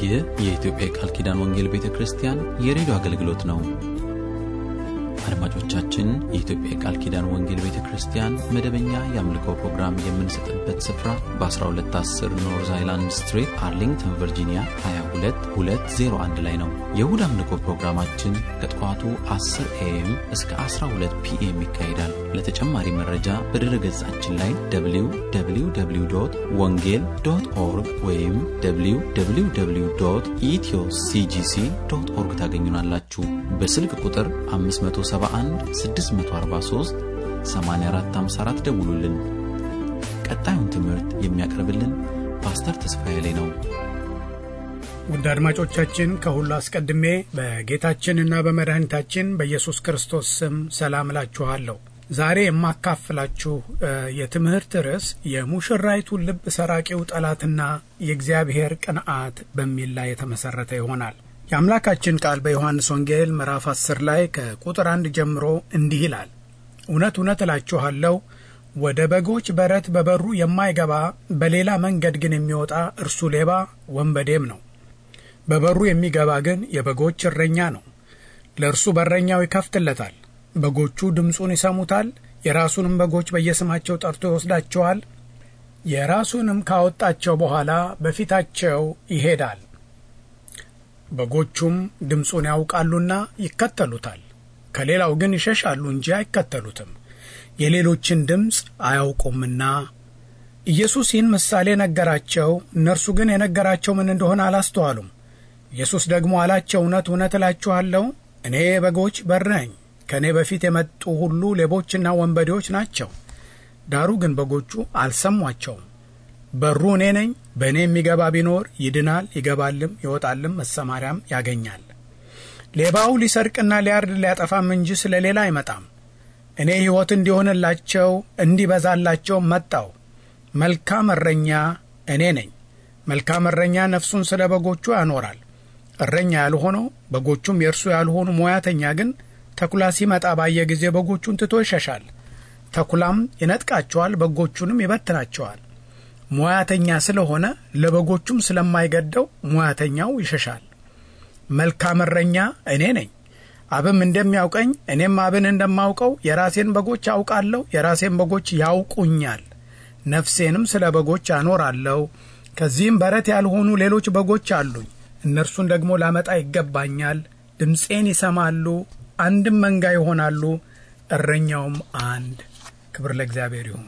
ይህ የኢትዮጵያ የቃል ኪዳን ወንጌል ቤተ ክርስቲያን የሬዲዮ አገልግሎት ነው። አድማጮቻችን፣ የኢትዮጵያ የቃል ኪዳን ወንጌል ቤተ ክርስቲያን መደበኛ የአምልኮ ፕሮግራም የምንሰጥበት ስፍራ በ1210 ኖርዝ አይላንድ ስትሪት አርሊንግተን ቨርጂኒያ 22201 ላይ ነው። የእሁድ አምልኮ ፕሮግራማችን ከጠዋቱ 10 ኤኤም እስከ 12 ፒኤም ይካሄዳል። ለተጨማሪ መረጃ በድረ ገጻችን ላይ www ወንጌል ዶት ኦርግ ወይም www ኢትዮ ሲጂሲ ዶት ኦርግ ታገኙናላችሁ። በስልክ ቁጥር 571 643 8454 ደውሉልን። ቀጣዩን ትምህርት የሚያቀርብልን ፓስተር ተስፋዬ ላይ ነው። ውድ አድማጮቻችን ከሁሉ አስቀድሜ በጌታችንና በመድኃኒታችን በኢየሱስ ክርስቶስ ስም ሰላም እላችኋለሁ። ዛሬ የማካፍላችሁ የትምህርት ርዕስ የሙሽራይቱን ልብ ሰራቂው ጠላትና የእግዚአብሔር ቅንዓት በሚል ላይ የተመሠረተ ይሆናል። የአምላካችን ቃል በዮሐንስ ወንጌል ምዕራፍ 10 ላይ ከቁጥር አንድ ጀምሮ እንዲህ ይላል። እውነት እውነት እላችኋለሁ ወደ በጎች በረት በበሩ የማይገባ በሌላ መንገድ ግን የሚወጣ እርሱ ሌባ ወንበዴም ነው። በበሩ የሚገባ ግን የበጎች እረኛ ነው። ለእርሱ በረኛው ይከፍትለታል። በጎቹ ድምፁን ይሰሙታል። የራሱንም በጎች በየስማቸው ጠርቶ ይወስዳቸዋል። የራሱንም ካወጣቸው በኋላ በፊታቸው ይሄዳል። በጎቹም ድምፁን ያውቃሉና ይከተሉታል። ከሌላው ግን ይሸሻሉ እንጂ አይከተሉትም፣ የሌሎችን ድምፅ አያውቁምና። ኢየሱስ ይህን ምሳሌ ነገራቸው። እነርሱ ግን የነገራቸው ምን እንደሆነ አላስተዋሉም። ኢየሱስ ደግሞ አላቸው፣ እውነት እውነት እላችኋለሁ እኔ በጎች በር ነኝ። ከእኔ በፊት የመጡ ሁሉ ሌቦችና ወንበዴዎች ናቸው፣ ዳሩ ግን በጎቹ አልሰሟቸውም። በሩ እኔ ነኝ። በእኔ የሚገባ ቢኖር ይድናል፣ ይገባልም ይወጣልም መሰማሪያም ያገኛል። ሌባው ሊሰርቅና ሊያርድ ሊያጠፋም እንጂ ስለ ሌላ አይመጣም። እኔ ሕይወት እንዲሆንላቸው እንዲበዛላቸው መጣው። መልካም እረኛ እኔ ነኝ። መልካም እረኛ ነፍሱን ስለ በጎቹ ያኖራል። እረኛ ያልሆነው በጎቹም የእርሱ ያልሆኑ ሙያተኛ ግን ተኩላ ሲመጣ ባየ ጊዜ በጎቹን ትቶ ይሸሻል። ተኩላም ይነጥቃቸዋል፣ በጎቹንም ይበትናቸዋል። ሙያተኛ ስለሆነ ለበጎቹም ስለማይገደው ሙያተኛው ይሸሻል። መልካም እረኛ እኔ ነኝ። አብም እንደሚያውቀኝ እኔም አብን እንደማውቀው የራሴን በጎች አውቃለሁ፣ የራሴን በጎች ያውቁኛል። ነፍሴንም ስለ በጎች አኖራለሁ። ከዚህም በረት ያልሆኑ ሌሎች በጎች አሉኝ። እነርሱን ደግሞ ላመጣ ይገባኛል። ድምፄን ይሰማሉ፣ አንድም መንጋ ይሆናሉ፣ እረኛውም አንድ። ክብር ለእግዚአብሔር ይሁን።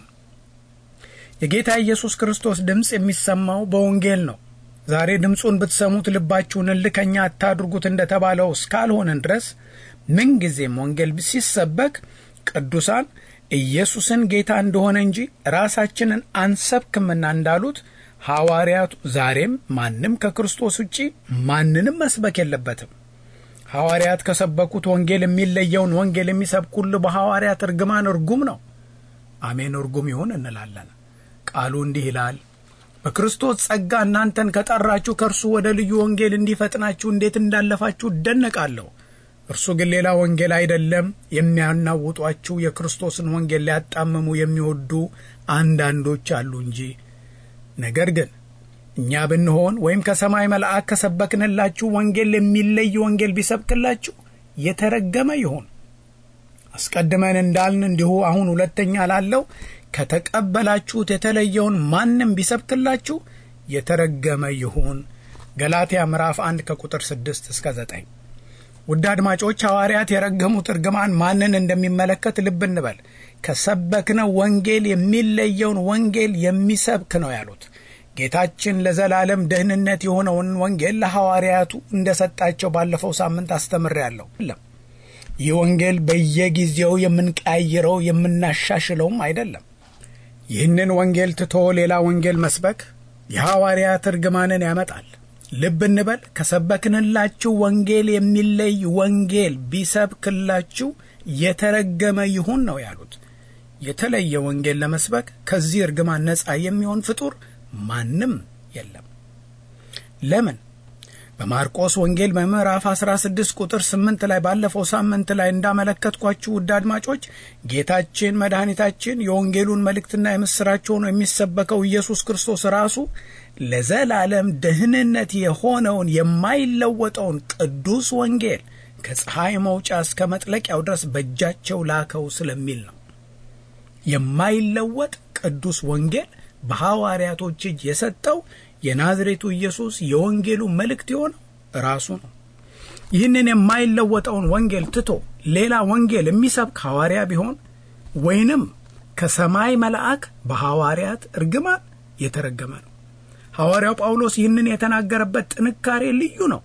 የጌታ ኢየሱስ ክርስቶስ ድምፅ የሚሰማው በወንጌል ነው። ዛሬ ድምፁን ብትሰሙት ልባችሁን እልከኛ አታድርጉት እንደተባለው እስካልሆንን ድረስ ምንጊዜም ወንጌል ሲሰበክ ቅዱሳን ኢየሱስን ጌታ እንደሆነ እንጂ ራሳችንን አንሰብክምና እንዳሉት ሐዋርያቱ ዛሬም ማንም ከክርስቶስ ውጪ ማንንም መስበክ የለበትም። ሐዋርያት ከሰበኩት ወንጌል የሚለየውን ወንጌል የሚሰብክ ሁሉ በሐዋርያት እርግማን እርጉም ነው። አሜን፣ እርጉም ይሁን እንላለን። ቃሉ እንዲህ ይላል በክርስቶስ ጸጋ እናንተን ከጠራችሁ ከእርሱ ወደ ልዩ ወንጌል እንዲፈጥናችሁ እንዴት እንዳለፋችሁ እደነቃለሁ። እርሱ ግን ሌላ ወንጌል አይደለም። የሚያናውጧችሁ የክርስቶስን ወንጌል ሊያጣምሙ የሚወዱ አንዳንዶች አሉ እንጂ። ነገር ግን እኛ ብንሆን ወይም ከሰማይ መልአክ ከሰበክንላችሁ ወንጌል የሚለይ ወንጌል ቢሰብክላችሁ የተረገመ ይሁን። አስቀድመን እንዳልን እንዲሁ አሁን ሁለተኛ ላለው ከተቀበላችሁት የተለየውን ማንም ቢሰብክላችሁ የተረገመ ይሁን። ገላትያ ምዕራፍ 1 ከቁጥር 6 እስከ 9። ውድ አድማጮች ሐዋርያት የረገሙት እርግማን ማንን እንደሚመለከት ልብ እንበል። ከሰበክነው ወንጌል የሚለየውን ወንጌል የሚሰብክ ነው ያሉት። ጌታችን ለዘላለም ደህንነት የሆነውን ወንጌል ለሐዋርያቱ እንደሰጣቸው ባለፈው ሳምንት አስተምሬያለሁ። ይህ ወንጌል በየጊዜው የምንቀያይረው የምናሻሽለውም አይደለም። ይህንን ወንጌል ትቶ ሌላ ወንጌል መስበክ የሐዋርያት እርግማንን ያመጣል። ልብ እንበል። ከሰበክንላችሁ ወንጌል የሚለይ ወንጌል ቢሰብክላችሁ የተረገመ ይሁን ነው ያሉት። የተለየ ወንጌል ለመስበክ ከዚህ እርግማን ነፃ የሚሆን ፍጡር ማንም የለም። ለምን? በማርቆስ ወንጌል በምዕራፍ 16 ቁጥር 8 ላይ ባለፈው ሳምንት ላይ እንዳመለከትኳችሁ ውድ አድማጮች ጌታችን መድኃኒታችን የወንጌሉን መልእክትና የምሥራች ሆኖ የሚሰበከው ኢየሱስ ክርስቶስ ራሱ ለዘላለም ደህንነት የሆነውን የማይለወጠውን ቅዱስ ወንጌል ከፀሐይ መውጫ እስከ መጥለቂያው ድረስ በእጃቸው ላከው ስለሚል ነው። የማይለወጥ ቅዱስ ወንጌል በሐዋርያቶች እጅ የሰጠው የናዝሬቱ ኢየሱስ የወንጌሉ መልእክት የሆነው ራሱ ነው። ይህንን የማይለወጠውን ወንጌል ትቶ ሌላ ወንጌል የሚሰብክ ሐዋርያ ቢሆን ወይንም ከሰማይ መልአክ በሐዋርያት እርግማን የተረገመ ነው። ሐዋርያው ጳውሎስ ይህንን የተናገረበት ጥንካሬ ልዩ ነው።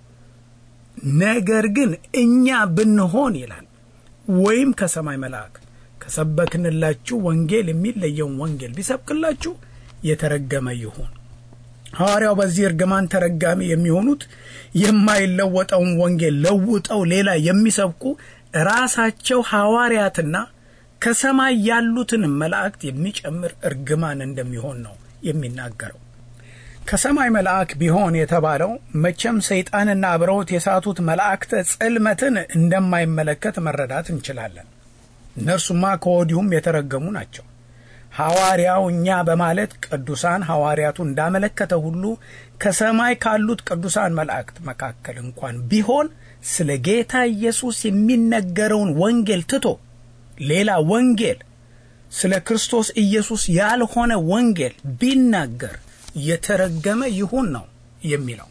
ነገር ግን እኛ ብንሆን ይላል ወይም ከሰማይ መልአክ ከሰበክንላችሁ ወንጌል የሚለየውን ወንጌል ቢሰብክላችሁ የተረገመ ይሁን። ሐዋርያው በዚህ እርግማን ተረጋሚ የሚሆኑት የማይለወጠውን ወንጌል ለውጠው ሌላ የሚሰብኩ ራሳቸው ሐዋርያትና ከሰማይ ያሉትንም መላእክት የሚጨምር እርግማን እንደሚሆን ነው የሚናገረው። ከሰማይ መልአክ ቢሆን የተባለው መቼም ሰይጣንና አብረውት የሳቱት መላእክተ ጽልመትን እንደማይመለከት መረዳት እንችላለን። እነርሱማ ከወዲሁም የተረገሙ ናቸው። ሐዋርያው እኛ በማለት ቅዱሳን ሐዋርያቱ እንዳመለከተ ሁሉ ከሰማይ ካሉት ቅዱሳን መላእክት መካከል እንኳን ቢሆን ስለ ጌታ ኢየሱስ የሚነገረውን ወንጌል ትቶ ሌላ ወንጌል ስለ ክርስቶስ ኢየሱስ ያልሆነ ወንጌል ቢናገር የተረገመ ይሁን ነው የሚለው።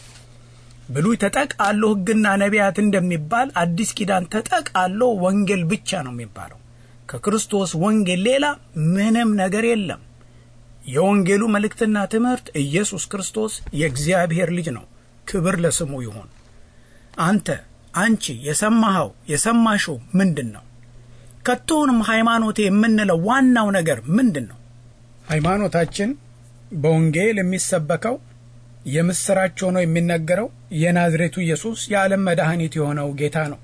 ብሉይ ተጠቃሎ ሕግና ነቢያት እንደሚባል አዲስ ኪዳን ተጠቃሎ ወንጌል ብቻ ነው የሚባለው። ከክርስቶስ ወንጌል ሌላ ምንም ነገር የለም። የወንጌሉ መልእክትና ትምህርት ኢየሱስ ክርስቶስ የእግዚአብሔር ልጅ ነው። ክብር ለስሙ ይሁን። አንተ አንቺ የሰማኸው የሰማሽው ምንድን ነው? ከቶውንም ሃይማኖቴ የምንለው ዋናው ነገር ምንድን ነው? ሃይማኖታችን በወንጌል የሚሰበከው የምስራች ሆኖ የሚነገረው የናዝሬቱ ኢየሱስ የዓለም መድኃኒት የሆነው ጌታ ነው።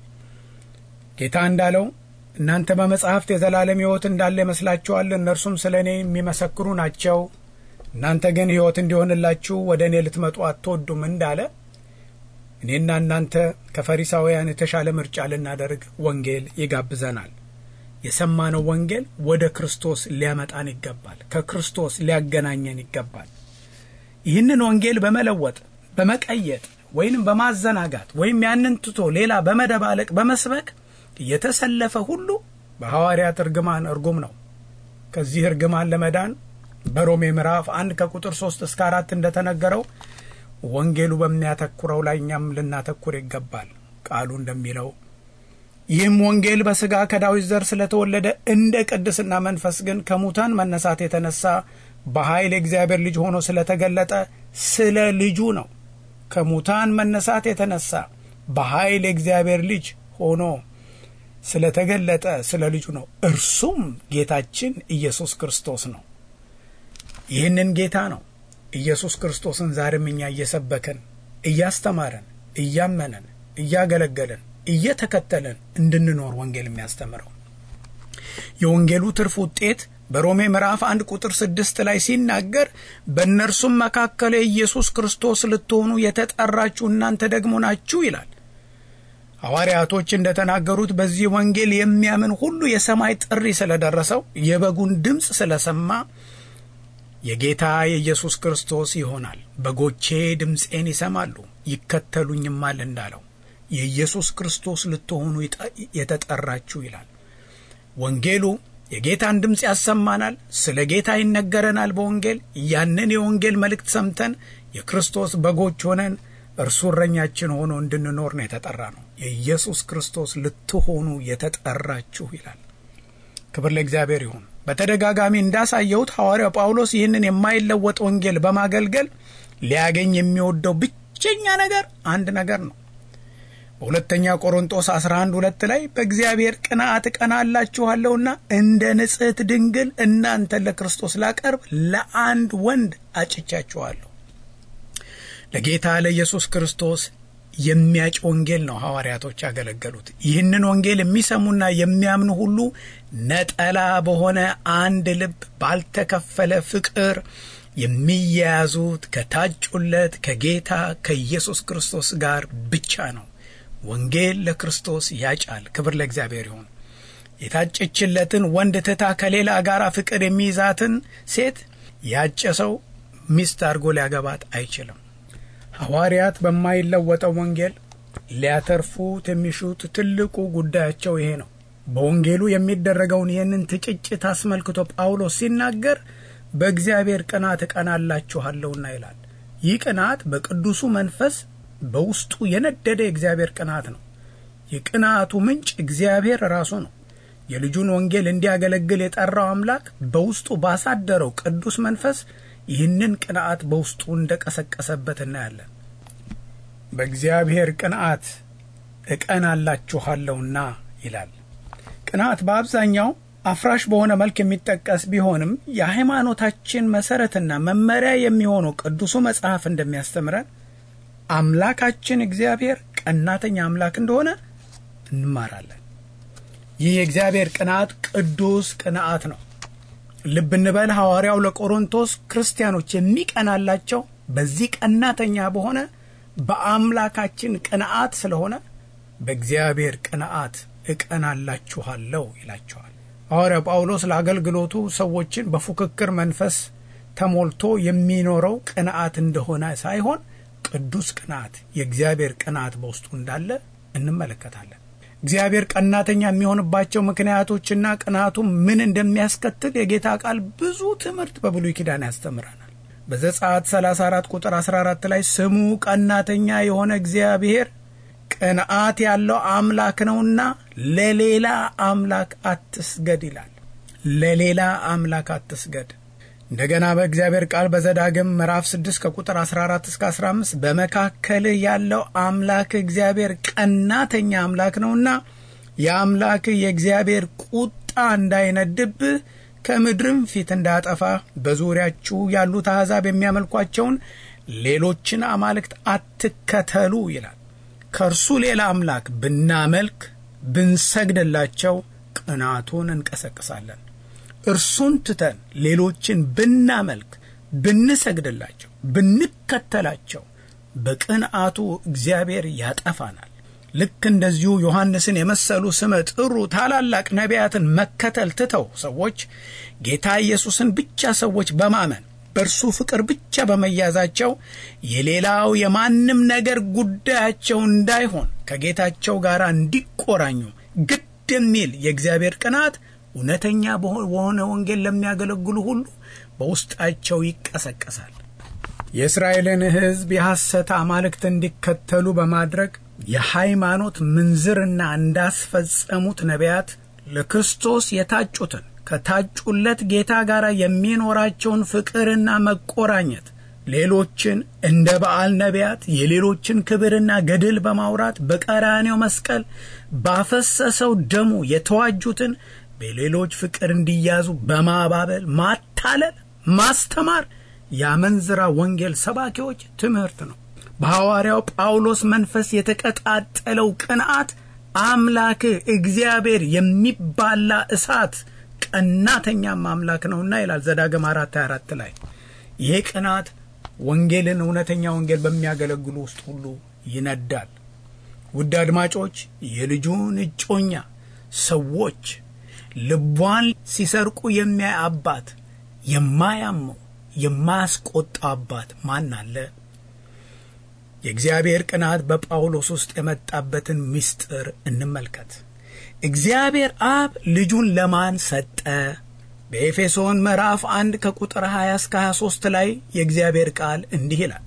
ጌታ እንዳለው እናንተ በመጻሕፍት የዘላለም ሕይወት እንዳለ ይመስላችኋል፣ እነርሱም ስለ እኔ የሚመሰክሩ ናቸው። እናንተ ግን ሕይወት እንዲሆንላችሁ ወደ እኔ ልትመጡ አትወዱም እንዳለ እኔና እናንተ ከፈሪሳውያን የተሻለ ምርጫ ልናደርግ ወንጌል ይጋብዘናል። የሰማነው ወንጌል ወደ ክርስቶስ ሊያመጣን ይገባል። ከክርስቶስ ሊያገናኘን ይገባል። ይህንን ወንጌል በመለወጥ በመቀየጥ ወይንም በማዘናጋት ወይም ያንን ትቶ ሌላ በመደባለቅ በመስበክ የተሰለፈ ሁሉ በሐዋርያት እርግማን እርጉም ነው። ከዚህ እርግማን ለመዳን በሮሜ ምዕራፍ አንድ ከቁጥር ሶስት እስከ አራት እንደተነገረው ወንጌሉ በሚያተኩረው ላይ እኛም ልናተኩር ይገባል። ቃሉ እንደሚለው ይህም ወንጌል በሥጋ ከዳዊት ዘር ስለተወለደ እንደ ቅድስና መንፈስ ግን ከሙታን መነሳት የተነሳ በኃይል የእግዚአብሔር ልጅ ሆኖ ስለተገለጠ ስለ ልጁ ነው። ከሙታን መነሳት የተነሳ በኃይል የእግዚአብሔር ልጅ ሆኖ ስለተገለጠ ስለ ልጁ ነው። እርሱም ጌታችን ኢየሱስ ክርስቶስ ነው። ይህንን ጌታ ነው ኢየሱስ ክርስቶስን ዛሬም እኛ እየሰበከን እያስተማረን እያመነን እያገለገለን እየተከተለን እንድንኖር ወንጌል የሚያስተምረው የወንጌሉ ትርፍ ውጤት በሮሜ ምዕራፍ አንድ ቁጥር ስድስት ላይ ሲናገር በእነርሱም መካከል የኢየሱስ ክርስቶስ ልትሆኑ የተጠራችሁ እናንተ ደግሞ ናችሁ ይላል። ሐዋርያቶች እንደተናገሩት በዚህ ወንጌል የሚያምን ሁሉ የሰማይ ጥሪ ስለደረሰው የበጉን ድምፅ ስለሰማ የጌታ የኢየሱስ ክርስቶስ ይሆናል። በጎቼ ድምፄን ይሰማሉ ይከተሉኝማል እንዳለው የኢየሱስ ክርስቶስ ልትሆኑ የተጠራችሁ ይላል። ወንጌሉ የጌታን ድምፅ ያሰማናል። ስለ ጌታ ይነገረናል። በወንጌል ያንን የወንጌል መልእክት ሰምተን የክርስቶስ በጎች ሆነን እርሱ እረኛችን ሆኖ እንድንኖር ነው የተጠራ ነው። የኢየሱስ ክርስቶስ ልትሆኑ የተጠራችሁ ይላል። ክብር ለእግዚአብሔር ይሁን። በተደጋጋሚ እንዳሳየሁት ሐዋርያው ጳውሎስ ይህንን የማይለወጥ ወንጌል በማገልገል ሊያገኝ የሚወደው ብቸኛ ነገር አንድ ነገር ነው። በሁለተኛ ቆሮንጦስ 11 ሁለት ላይ በእግዚአብሔር ቅንዓት እቀናላችኋለሁና እንደ ንጽሕት ድንግል እናንተን ለክርስቶስ ላቀርብ ለአንድ ወንድ አጭቻችኋለሁ። ለጌታ ለኢየሱስ ክርስቶስ የሚያጭ ወንጌል ነው ሐዋርያቶች ያገለገሉት። ይህንን ወንጌል የሚሰሙና የሚያምኑ ሁሉ ነጠላ በሆነ አንድ ልብ ባልተከፈለ ፍቅር የሚያያዙት ከታጩለት ከጌታ ከኢየሱስ ክርስቶስ ጋር ብቻ ነው። ወንጌል ለክርስቶስ ያጫል። ክብር ለእግዚአብሔር ይሁን። የታጨችለትን ወንድ ትታ ከሌላ ጋር ፍቅር የሚይዛትን ሴት ያጨ ሰው ሚስት አድርጎ ሊያገባት አይችልም። ሐዋርያት በማይለወጠው ወንጌል ሊያተርፉት የሚሹት ትልቁ ጉዳያቸው ይሄ ነው። በወንጌሉ የሚደረገውን ይህንን ትጭጭት አስመልክቶ ጳውሎስ ሲናገር በእግዚአብሔር ቅናት እቀናላችኋለሁና ይላል። ይህ ቅናት በቅዱሱ መንፈስ በውስጡ የነደደ የእግዚአብሔር ቅናት ነው። የቅናቱ ምንጭ እግዚአብሔር ራሱ ነው። የልጁን ወንጌል እንዲያገለግል የጠራው አምላክ በውስጡ ባሳደረው ቅዱስ መንፈስ ይህንን ቅንዓት በውስጡ እንደቀሰቀሰበት እናያለን። በእግዚአብሔር ቅንዓት እቀናላችኋለሁና ይላል። ቅንዓት በአብዛኛው አፍራሽ በሆነ መልክ የሚጠቀስ ቢሆንም የሃይማኖታችን መሰረትና መመሪያ የሚሆነው ቅዱሱ መጽሐፍ እንደሚያስተምረን አምላካችን እግዚአብሔር ቀናተኛ አምላክ እንደሆነ እንማራለን። ይህ የእግዚአብሔር ቅንዓት ቅዱስ ቅንዓት ነው። ልብ እንበል ሐዋርያው ለቆሮንቶስ ክርስቲያኖች የሚቀናላቸው በዚህ ቀናተኛ በሆነ በአምላካችን ቅንዓት ስለሆነ በእግዚአብሔር ቅንዓት እቀናላችኋለሁ ይላቸዋል። ሐዋርያው ጳውሎስ ለአገልግሎቱ ሰዎችን በፉክክር መንፈስ ተሞልቶ የሚኖረው ቅንዓት እንደሆነ ሳይሆን ቅዱስ ቅንዓት የእግዚአብሔር ቅንዓት በውስጡ እንዳለ እንመለከታለን። እግዚአብሔር ቀናተኛ የሚሆንባቸው ምክንያቶችና ቅንዓቱ ምን እንደሚያስከትል የጌታ ቃል ብዙ ትምህርት በብሉይ ኪዳን ያስተምረናል። በዘጸአት 34 ቁጥር 14 ላይ ስሙ ቀናተኛ የሆነ እግዚአብሔር ቅንዓት ያለው አምላክ ነውና ለሌላ አምላክ አትስገድ ይላል። ለሌላ አምላክ አትስገድ። እንደገና በእግዚአብሔር ቃል በዘዳግም ምዕራፍ 6 ከቁጥር 14 እስከ 15 በመካከልህ ያለው አምላክ እግዚአብሔር ቀናተኛ አምላክ ነውና የአምላክህ የእግዚአብሔር ቁጣ እንዳይነድብህ ከምድርም ፊት እንዳያጠፋ በዙሪያችሁ ያሉት አሕዛብ የሚያመልኳቸውን ሌሎችን አማልክት አትከተሉ ይላል። ከእርሱ ሌላ አምላክ ብናመልክ ብንሰግድላቸው ቅናቱን እንቀሰቅሳለን። እርሱን ትተን ሌሎችን ብናመልክ ብንሰግድላቸው፣ ብንከተላቸው በቅንዓቱ እግዚአብሔር ያጠፋናል። ልክ እንደዚሁ ዮሐንስን የመሰሉ ስመ ጥሩ ታላላቅ ነቢያትን መከተል ትተው ሰዎች ጌታ ኢየሱስን ብቻ ሰዎች በማመን በእርሱ ፍቅር ብቻ በመያዛቸው የሌላው የማንም ነገር ጉዳያቸው እንዳይሆን ከጌታቸው ጋር እንዲቆራኙ ግድ የሚል የእግዚአብሔር ቅናት እውነተኛ በሆነ ወንጌል ለሚያገለግሉ ሁሉ በውስጣቸው ይቀሰቀሳል። የእስራኤልን ሕዝብ የሐሰት አማልክት እንዲከተሉ በማድረግ የሃይማኖት ምንዝርና እንዳስፈጸሙት ነቢያት ለክርስቶስ የታጩትን ከታጩለት ጌታ ጋር የሚኖራቸውን ፍቅርና መቆራኘት ሌሎችን እንደ በዓል ነቢያት የሌሎችን ክብርና ገድል በማውራት በቀራኔው መስቀል ባፈሰሰው ደሙ የተዋጁትን በሌሎች ፍቅር እንዲያዙ በማባበል ማታለል፣ ማስተማር የአመንዝራ ወንጌል ሰባኪዎች ትምህርት ነው። በሐዋርያው ጳውሎስ መንፈስ የተቀጣጠለው ቅንዓት አምላክህ እግዚአብሔር የሚባላ እሳት ቀናተኛም አምላክ ነውና ይላል ዘዳግም አራት ሃያ አራት ላይ ይሄ ቅናት ወንጌልን እውነተኛ ወንጌል በሚያገለግሉ ውስጥ ሁሉ ይነዳል። ውድ አድማጮች የልጁን እጮኛ ሰዎች ልቧን ሲሰርቁ የሚያይ አባት የማያመው የማያስቆጣ አባት ማን አለ? የእግዚአብሔር ቅናት በጳውሎስ ውስጥ የመጣበትን ምስጢር እንመልከት። እግዚአብሔር አብ ልጁን ለማን ሰጠ? በኤፌሶን ምዕራፍ 1 ከቁጥር 20 እስከ 23 ላይ የእግዚአብሔር ቃል እንዲህ ይላል።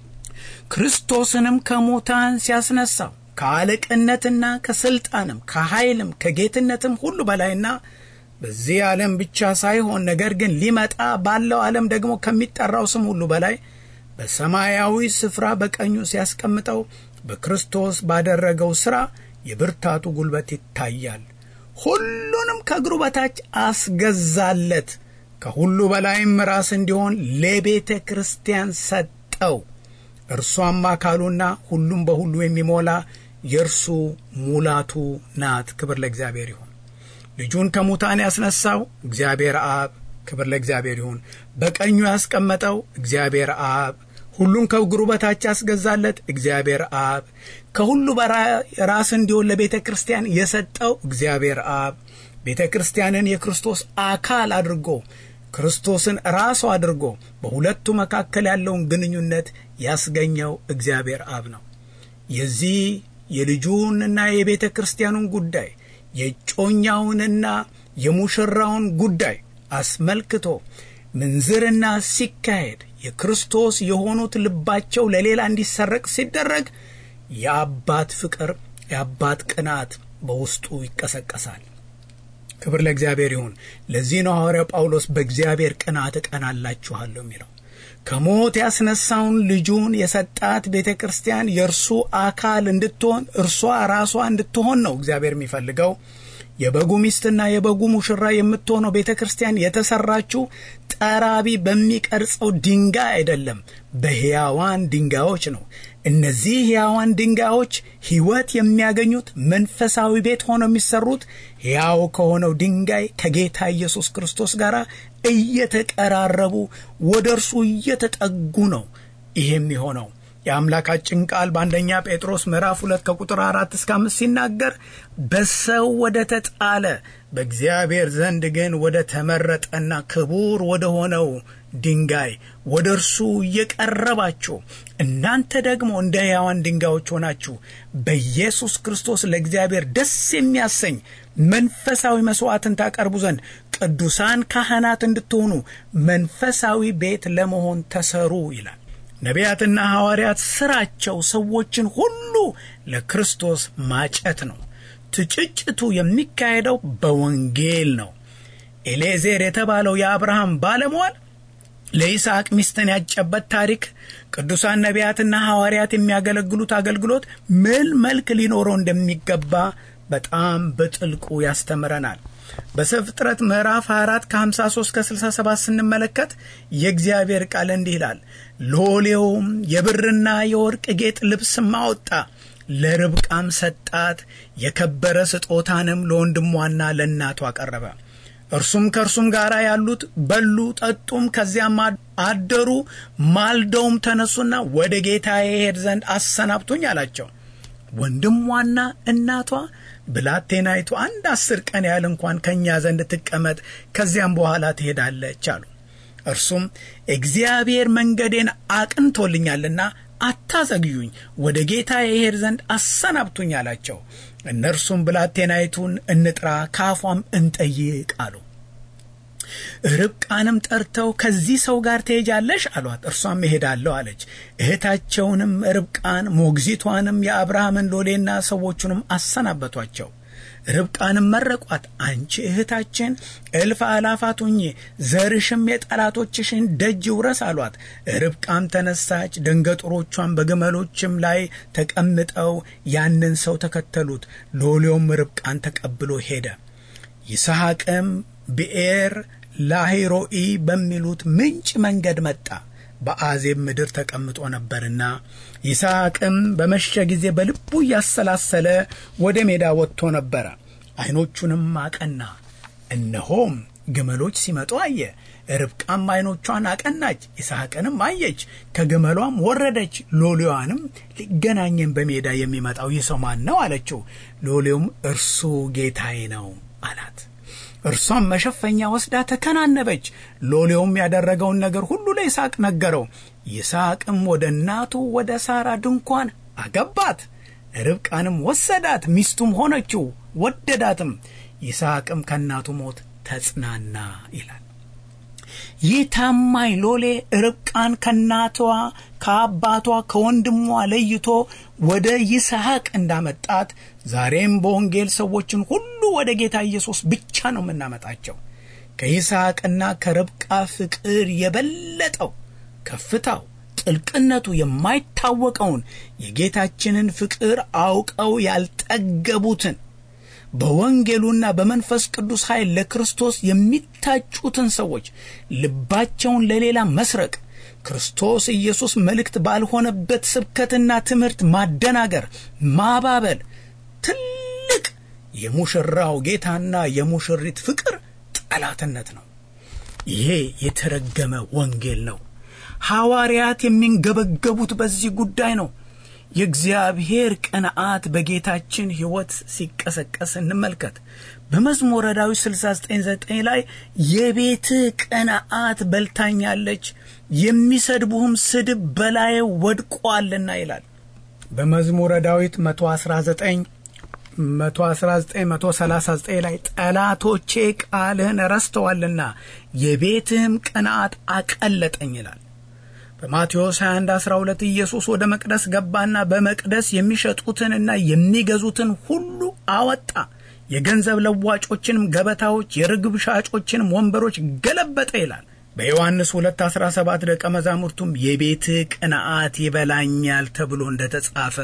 ክርስቶስንም ከሙታን ሲያስነሳው ከአለቅነትና ከስልጣንም ከኃይልም ከጌትነትም ሁሉ በላይና በዚህ ዓለም ብቻ ሳይሆን ነገር ግን ሊመጣ ባለው ዓለም ደግሞ ከሚጠራው ስም ሁሉ በላይ በሰማያዊ ስፍራ በቀኙ ሲያስቀምጠው በክርስቶስ ባደረገው ሥራ የብርታቱ ጉልበት ይታያል። ሁሉንም ከእግሩ በታች አስገዛለት፣ ከሁሉ በላይም ራስ እንዲሆን ለቤተ ክርስቲያን ሰጠው። እርሷም አካሉና ሁሉም በሁሉ የሚሞላ የእርሱ ሙላቱ ናት። ክብር ለእግዚአብሔር ይሁን። ልጁን ከሙታን ያስነሳው እግዚአብሔር አብ ክብር ለእግዚአብሔር ይሁን። በቀኙ ያስቀመጠው እግዚአብሔር አብ፣ ሁሉን ከእግሩ በታች ያስገዛለት እግዚአብሔር አብ፣ ከሁሉ ራስ እንዲሆን ለቤተ ክርስቲያን የሰጠው እግዚአብሔር አብ፣ ቤተ ክርስቲያንን የክርስቶስ አካል አድርጎ ክርስቶስን ራሱ አድርጎ በሁለቱ መካከል ያለውን ግንኙነት ያስገኘው እግዚአብሔር አብ ነው። የዚህ የልጁንና የቤተ ክርስቲያኑን ጉዳይ የጮኛውንና የሙሽራውን ጉዳይ አስመልክቶ ምንዝርና ሲካሄድ የክርስቶስ የሆኑት ልባቸው ለሌላ እንዲሰረቅ ሲደረግ የአባት ፍቅር የአባት ቅናት በውስጡ ይቀሰቀሳል። ክብር ለእግዚአብሔር ይሁን። ለዚህ ነው ሐዋርያው ጳውሎስ በእግዚአብሔር ቅናት እቀናላችኋለሁ የሚለው። ከሞት ያስነሳውን ልጁን የሰጣት ቤተ ክርስቲያን የእርሱ አካል እንድትሆን እርሷ ራሷ እንድትሆን ነው እግዚአብሔር የሚፈልገው። የበጉ ሚስትና የበጉ ሙሽራ የምትሆነው ቤተ ክርስቲያን የተሰራችው ጠራቢ በሚቀርጸው ድንጋይ አይደለም፣ በሕያዋን ድንጋዮች ነው። እነዚህ ሕያዋን ድንጋዮች ሕይወት የሚያገኙት መንፈሳዊ ቤት ሆነው የሚሰሩት ሕያው ከሆነው ድንጋይ ከጌታ ኢየሱስ ክርስቶስ ጋር እየተቀራረቡ ወደ እርሱ እየተጠጉ ነው። ይህ የሚሆነው የአምላካችን ቃል በአንደኛ ጴጥሮስ ምዕራፍ ሁለት ከቁጥር አራት እስከ አምስት ሲናገር በሰው ወደ ተጣለ በእግዚአብሔር ዘንድ ግን ወደ ተመረጠና ክቡር ወደ ሆነው ድንጋይ ወደ እርሱ እየቀረባችሁ እናንተ ደግሞ እንደ ሕያዋን ድንጋዮች ሆናችሁ በኢየሱስ ክርስቶስ ለእግዚአብሔር ደስ የሚያሰኝ መንፈሳዊ መሥዋዕትን ታቀርቡ ዘንድ ቅዱሳን ካህናት እንድትሆኑ መንፈሳዊ ቤት ለመሆን ተሰሩ ይላል። ነቢያትና ሐዋርያት ሥራቸው ሰዎችን ሁሉ ለክርስቶስ ማጨት ነው። ትጭጭቱ የሚካሄደው በወንጌል ነው። ኤሌዜር የተባለው የአብርሃም ባለሟል ለይስሐቅ ሚስትን ያጨበት ታሪክ ቅዱሳን ነቢያትና ሐዋርያት የሚያገለግሉት አገልግሎት ምን መልክ ሊኖረው እንደሚገባ በጣም በጥልቁ ያስተምረናል። በዘፍጥረት ምዕራፍ 24 ከ53 ከ67 ስንመለከት የእግዚአብሔር ቃል እንዲህ ይላል። ሎሌውም የብርና የወርቅ ጌጥ ልብስም አወጣ፣ ለርብቃም ሰጣት፣ የከበረ ስጦታንም ለወንድሟና ለእናቱ አቀረበ። እርሱም ከእርሱም ጋር ያሉት በሉ ጠጡም፣ ከዚያም አደሩ። ማልደውም ተነሱና ወደ ጌታ የሄድ ዘንድ አሰናብቱኝ አላቸው። ወንድሟና እናቷ ብላቴናይቱ አንድ አስር ቀን ያህል እንኳን ከእኛ ዘንድ ትቀመጥ፣ ከዚያም በኋላ ትሄዳለች አሉ። እርሱም እግዚአብሔር መንገዴን አቅንቶልኛልና አታዘግዩኝ፣ ወደ ጌታ የሄድ ዘንድ አሰናብቱኝ አላቸው። እነርሱም ብላቴናይቱን እንጥራ፣ ከአፏም እንጠይቅ አሉ። ርብቃንም ጠርተው ከዚህ ሰው ጋር ትሄጃለሽ አሏት። እርሷም እሄዳለሁ አለች። እህታቸውንም ርብቃን ሞግዚቷንም የአብርሃምን ሎሌና ሰዎቹንም አሰናበቷቸው። ርብቃንም መረቋት። አንቺ እህታችን እልፍ አላፋት ሁኚ፣ ዘርሽም የጠላቶችሽን ደጅ ውረስ አሏት። ርብቃም ተነሳች፣ ደንገጡሮቿን በግመሎችም ላይ ተቀምጠው ያንን ሰው ተከተሉት። ሎሌውም ርብቃን ተቀብሎ ሄደ። ይስሐቅም ብኤር ላሂሮኢ በሚሉት ምንጭ መንገድ መጣ። በአዜብ ምድር ተቀምጦ ነበርና ይስሐቅም በመሸ ጊዜ በልቡ እያሰላሰለ ወደ ሜዳ ወጥቶ ነበረ። ዐይኖቹንም አቀና፣ እነሆም ግመሎች ሲመጡ አየ። ርብቃም ዐይኖቿን አቀናች፣ ይስሐቅንም አየች። ከግመሏም ወረደች። ሎሌዋንም ሊገናኘን በሜዳ የሚመጣው ይህ ሰው ማን ነው አለችው። ሎሌውም እርሱ ጌታዬ ነው አላት። እርሷም መሸፈኛ ወስዳ ተከናነበች። ሎሌውም ያደረገውን ነገር ሁሉ ለይስሐቅ ነገረው። ይስሐቅም ወደ እናቱ ወደ ሳራ ድንኳን አገባት። ርብቃንም ወሰዳት፣ ሚስቱም ሆነችው፣ ወደዳትም። ይስሐቅም ከእናቱ ሞት ተጽናና ይላል። ይህ ታማኝ ሎሌ ርብቃን ከእናቷ ከአባቷ ከወንድሟ ለይቶ ወደ ይስሐቅ እንዳመጣት ዛሬም በወንጌል ሰዎችን ሁሉ ወደ ጌታ ኢየሱስ ብቻ ነው የምናመጣቸው። ከይስሐቅና ከርብቃ ፍቅር የበለጠው ከፍታው ጥልቅነቱ የማይታወቀውን የጌታችንን ፍቅር አውቀው ያልጠገቡትን በወንጌሉና በመንፈስ ቅዱስ ኃይል ለክርስቶስ የሚታጩትን ሰዎች ልባቸውን ለሌላ መስረቅ፣ ክርስቶስ ኢየሱስ መልእክት ባልሆነበት ስብከትና ትምህርት ማደናገር፣ ማባበል ትልቅ የሙሽራው ጌታና የሙሽሪት ፍቅር ጠላትነት ነው። ይሄ የተረገመ ወንጌል ነው። ሐዋርያት የሚንገበገቡት በዚህ ጉዳይ ነው። የእግዚአብሔር ቅንዓት በጌታችን ሕይወት ሲቀሰቀስ እንመልከት። በመዝሙረ ዳዊት 699 ላይ የቤትህ ቅንዓት በልታኛለች፣ የሚሰድቡህም ስድብ በላዬ ወድቋልና ይላል። በመዝሙረ ዳዊት 119 119 139 ላይ ጠላቶቼ ቃልህን ረስተዋልና የቤትህም ቅንዓት አቀለጠኝ ይላል። በማቴዎስ 21 12 ኢየሱስ ወደ መቅደስ ገባና በመቅደስ የሚሸጡትንና የሚገዙትን ሁሉ አወጣ። የገንዘብ ለዋጮችንም ገበታዎች፣ የርግብ ሻጮችንም ወንበሮች ገለበጠ ይላል። በዮሐንስ 2 17 ደቀ መዛሙርቱም የቤትህ ቅንዓት ይበላኛል ተብሎ እንደ ተጻፈ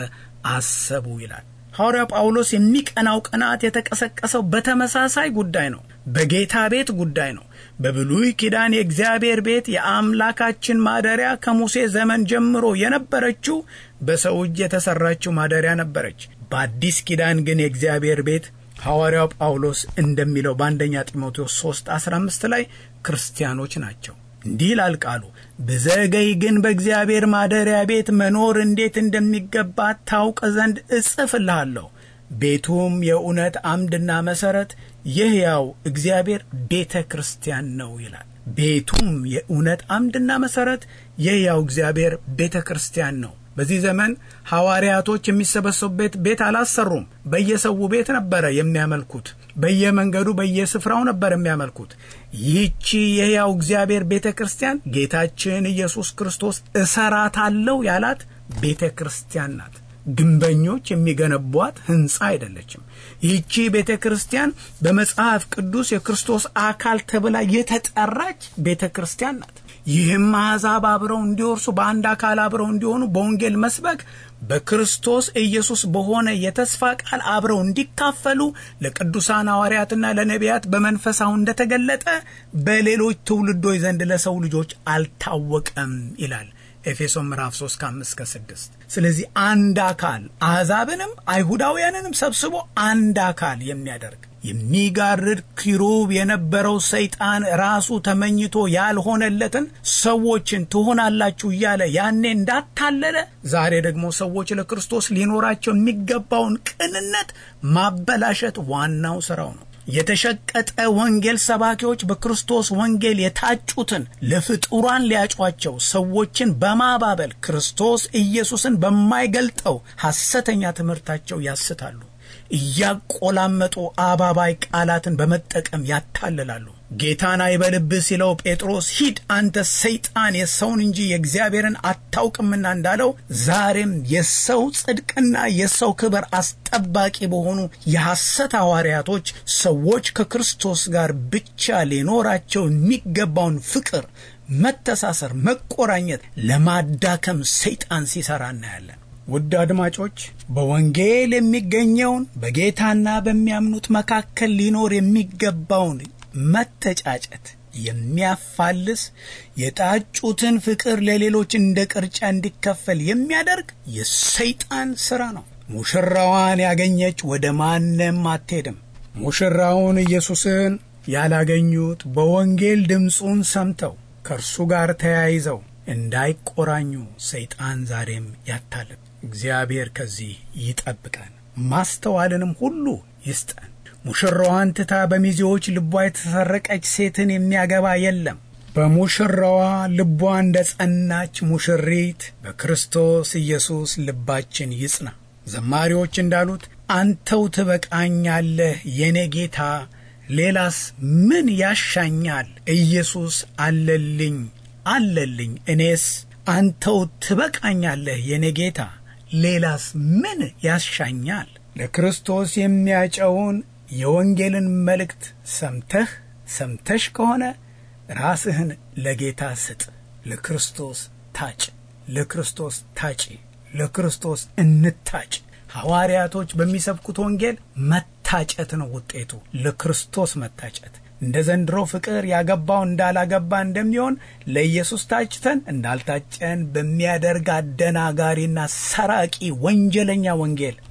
አሰቡ ይላል። ሐዋርያው ጳውሎስ የሚቀናው ቅንዓት የተቀሰቀሰው በተመሳሳይ ጉዳይ ነው። በጌታ ቤት ጉዳይ ነው። በብሉይ ኪዳን የእግዚአብሔር ቤት የአምላካችን ማደሪያ ከሙሴ ዘመን ጀምሮ የነበረችው በሰው እጅ የተሠራችው ማደሪያ ነበረች። በአዲስ ኪዳን ግን የእግዚአብሔር ቤት ሐዋርያው ጳውሎስ እንደሚለው በአንደኛ ጢሞቴዎስ 3 15 ላይ ክርስቲያኖች ናቸው። እንዲህ ይላል ቃሉ፣ ብዘገይ ግን በእግዚአብሔር ማደሪያ ቤት መኖር እንዴት እንደሚገባ ታውቅ ዘንድ እጽፍልሃለሁ። ቤቱም የእውነት አምድና መሠረት የሕያው እግዚአብሔር ቤተ ክርስቲያን ነው ይላል። ቤቱም የእውነት አምድና መሠረት የሕያው እግዚአብሔር ቤተ ክርስቲያን ነው። በዚህ ዘመን ሐዋርያቶች የሚሰበሰቡበት ቤት አላሰሩም። በየሰው ቤት ነበረ የሚያመልኩት። በየመንገዱ በየስፍራው ነበር የሚያመልኩት። ይህቺ የሕያው እግዚአብሔር ቤተ ክርስቲያን ጌታችን ኢየሱስ ክርስቶስ እሰራታለሁ ያላት ቤተ ክርስቲያን ናት። ግንበኞች የሚገነቧት ሕንፃ አይደለችም። ይህቺ ቤተ ክርስቲያን በመጽሐፍ ቅዱስ የክርስቶስ አካል ተብላ የተጠራች ቤተ ክርስቲያን ናት። ይህም አሕዛብ አብረው እንዲወርሱ በአንድ አካል አብረው እንዲሆኑ በወንጌል መስበክ በክርስቶስ ኢየሱስ በሆነ የተስፋ ቃል አብረው እንዲካፈሉ ለቅዱሳን ሐዋርያትና ለነቢያት በመንፈሳው እንደተገለጠ በሌሎች ትውልዶች ዘንድ ለሰው ልጆች አልታወቀም ይላል ኤፌሶን ምዕራፍ 3 ከ5 እስከ 6። ስለዚህ አንድ አካል አሕዛብንም አይሁዳውያንንም ሰብስቦ አንድ አካል የሚያደርግ የሚጋርድ ኪሩብ የነበረው ሰይጣን ራሱ ተመኝቶ ያልሆነለትን ሰዎችን ትሆናላችሁ እያለ ያኔ እንዳታለለ ዛሬ ደግሞ ሰዎች ለክርስቶስ ሊኖራቸው የሚገባውን ቅንነት ማበላሸት ዋናው ስራው ነው። የተሸቀጠ ወንጌል ሰባኪዎች በክርስቶስ ወንጌል የታጩትን ለፍጡራን ሊያጯቸው ሰዎችን በማባበል ክርስቶስ ኢየሱስን በማይገልጠው ሐሰተኛ ትምህርታቸው ያስታሉ። እያቆላመጡ አባባይ ቃላትን በመጠቀም ያታልላሉ። ጌታን አይበልብህ ሲለው ጴጥሮስ ሂድ አንተ ሰይጣን የሰውን እንጂ የእግዚአብሔርን አታውቅምና እንዳለው ዛሬም የሰው ጽድቅና የሰው ክብር አስጠባቂ በሆኑ የሐሰት ሐዋርያቶች ሰዎች ከክርስቶስ ጋር ብቻ ሊኖራቸው የሚገባውን ፍቅር፣ መተሳሰር፣ መቆራኘት ለማዳከም ሰይጣን ሲሰራ እናያለን። ውድ አድማጮች በወንጌል የሚገኘውን በጌታና በሚያምኑት መካከል ሊኖር የሚገባውን መተጫጨት የሚያፋልስ የጣጩትን ፍቅር ለሌሎች እንደ ቅርጫ እንዲከፈል የሚያደርግ የሰይጣን ሥራ ነው። ሙሽራዋን ያገኘች ወደ ማንም አትሄድም። ሙሽራውን ኢየሱስን ያላገኙት በወንጌል ድምፁን ሰምተው ከእርሱ ጋር ተያይዘው እንዳይቆራኙ ሰይጣን ዛሬም ያታልል። እግዚአብሔር ከዚህ ይጠብቀን፣ ማስተዋልንም ሁሉ ይስጠን። ሙሽራዋን ትታ በሚዜዎች ልቧ የተሰረቀች ሴትን የሚያገባ የለም። በሙሽራዋ ልቧ እንደ ጸናች ሙሽሪት በክርስቶስ ኢየሱስ ልባችን ይጽና። ዘማሪዎች እንዳሉት አንተው ትበቃኛለህ የኔ ጌታ፣ ሌላስ ምን ያሻኛል? ኢየሱስ አለልኝ አለልኝ እኔስ አንተው ትበቃኛለህ የኔ ጌታ ሌላስ ምን ያሻኛል? ለክርስቶስ የሚያጨውን የወንጌልን መልእክት ሰምተህ ሰምተሽ ከሆነ ራስህን ለጌታ ስጥ። ለክርስቶስ ታጭ፣ ለክርስቶስ ታጪ፣ ለክርስቶስ እንታጭ። ሐዋርያቶች በሚሰብኩት ወንጌል መታጨት ነው ውጤቱ፣ ለክርስቶስ መታጨት። እንደ ዘንድሮ ፍቅር ያገባው እንዳላገባ እንደሚሆን ለኢየሱስ ታጭተን እንዳልታጨን በሚያደርግ አደናጋሪና ሰራቂ ወንጀለኛ ወንጌል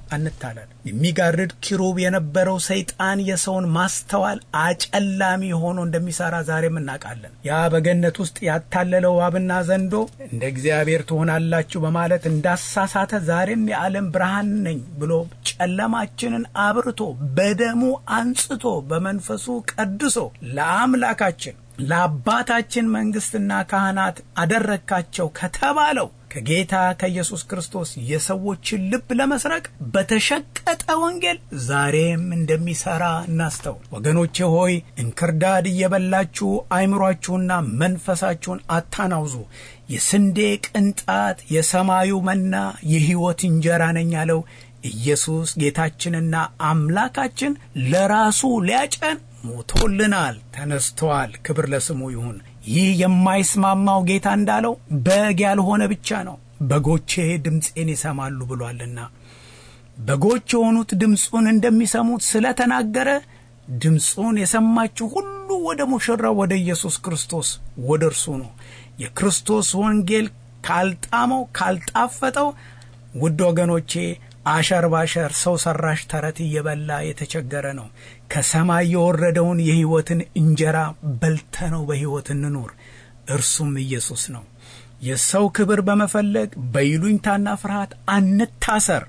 አንታለል። የሚጋርድ ኪሩብ የነበረው ሰይጣን የሰውን ማስተዋል አጨላሚ ሆኖ እንደሚሰራ ዛሬም እናውቃለን። ያ በገነት ውስጥ ያታለለው እባብና ዘንዶ እንደ እግዚአብሔር ትሆናላችሁ በማለት እንዳሳሳተ ዛሬም የዓለም ብርሃን ነኝ ብሎ ጨለማችንን አብርቶ በደሙ አንጽቶ በመንፈሱ ቀድሶ ለአምላካችን ለአባታችን መንግስትና ካህናት አደረግካቸው ከተባለው ከጌታ ከኢየሱስ ክርስቶስ የሰዎችን ልብ ለመስረቅ በተሸቀጠ ወንጌል ዛሬም እንደሚሰራ እናስተውል። ወገኖቼ ሆይ እንክርዳድ እየበላችሁ አይምሯችሁና መንፈሳችሁን አታናውዙ። የስንዴ ቅንጣት የሰማዩ መና የሕይወት እንጀራ ነኝ ያለው ኢየሱስ ጌታችንና አምላካችን ለራሱ ሊያጨን ሞቶልናል፣ ተነስተዋል። ክብር ለስሙ ይሁን። ይህ የማይስማማው ጌታ እንዳለው በግ ያልሆነ ብቻ ነው፣ በጎቼ ድምፄን ይሰማሉ ብሏልና በጎች የሆኑት ድምፁን እንደሚሰሙት ስለተናገረ ድምፁን የሰማችሁ ሁሉ ወደ ሙሽራው ወደ ኢየሱስ ክርስቶስ ወደ እርሱ ነው። የክርስቶስ ወንጌል ካልጣመው ካልጣፈጠው፣ ውድ ወገኖቼ አሸር ባሸር ሰው ሰራሽ ተረት እየበላ የተቸገረ ነው። ከሰማይ የወረደውን የሕይወትን እንጀራ በልተነው በሕይወት እንኑር። እርሱም ኢየሱስ ነው። የሰው ክብር በመፈለግ በይሉኝታና ፍርሃት አንታሰር።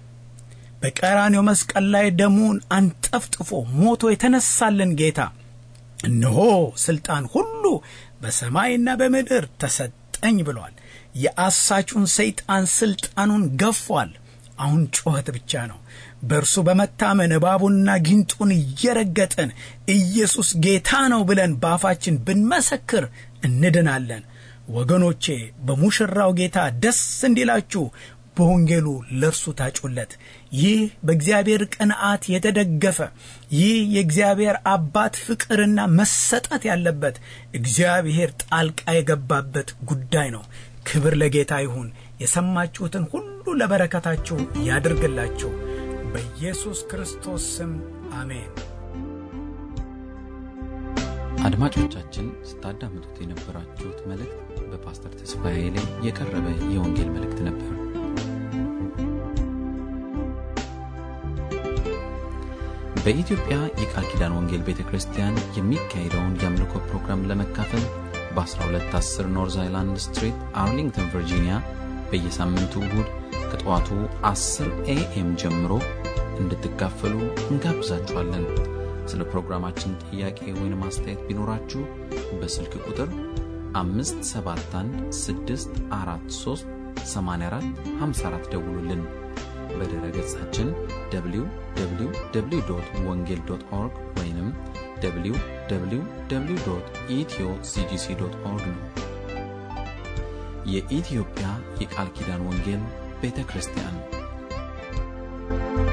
በቀራንዮ መስቀል ላይ ደሙን አንጠፍጥፎ ሞቶ የተነሳልን ጌታ እነሆ ሥልጣን ሁሉ በሰማይና በምድር ተሰጠኝ ብሏል። የአሳቹን ሰይጣን ሥልጣኑን ገፏል። አሁን ጩኸት ብቻ ነው። በእርሱ በመታመን እባቡንና ጊንጡን እየረገጥን ኢየሱስ ጌታ ነው ብለን በአፋችን ብንመሰክር እንድናለን። ወገኖቼ በሙሽራው ጌታ ደስ እንዲላችሁ በወንጌሉ ለእርሱ ታጩለት። ይህ በእግዚአብሔር ቅንዓት የተደገፈ ይህ የእግዚአብሔር አባት ፍቅርና መሰጠት ያለበት እግዚአብሔር ጣልቃ የገባበት ጉዳይ ነው። ክብር ለጌታ ይሁን። የሰማችሁትን ሁሉ ለበረከታችሁ ያድርግላችሁ። በኢየሱስ ክርስቶስ ስም አሜን። አድማጮቻችን ስታዳምጡት የነበራችሁት መልእክት በፓስተር ተስፋዬ ላይ የቀረበ የወንጌል መልእክት ነበር። በኢትዮጵያ የቃል ኪዳን ወንጌል ቤተ ክርስቲያን የሚካሄደውን የአምልኮ ፕሮግራም ለመካፈል በ1210 ኖርዝ አይላንድ ስትሪት አርሊንግተን ቨርጂኒያ በየሳምንቱ እሁድ ከጠዋቱ 10 ኤኤም ጀምሮ እንድትካፈሉ እንጋብዛችኋለን። ስለ ፕሮግራማችን ጥያቄ ወይም አስተያየት ቢኖራችሁ በስልክ ቁጥር 571 ደውሉልን። በድረ ገጻችን www ወንጌል ኦርግ ወይም www ኢትዮ ሲጂሲ ኦርግ ነው። የኢትዮጵያ የቃል ኪዳን ወንጌል ቤተ ክርስቲያን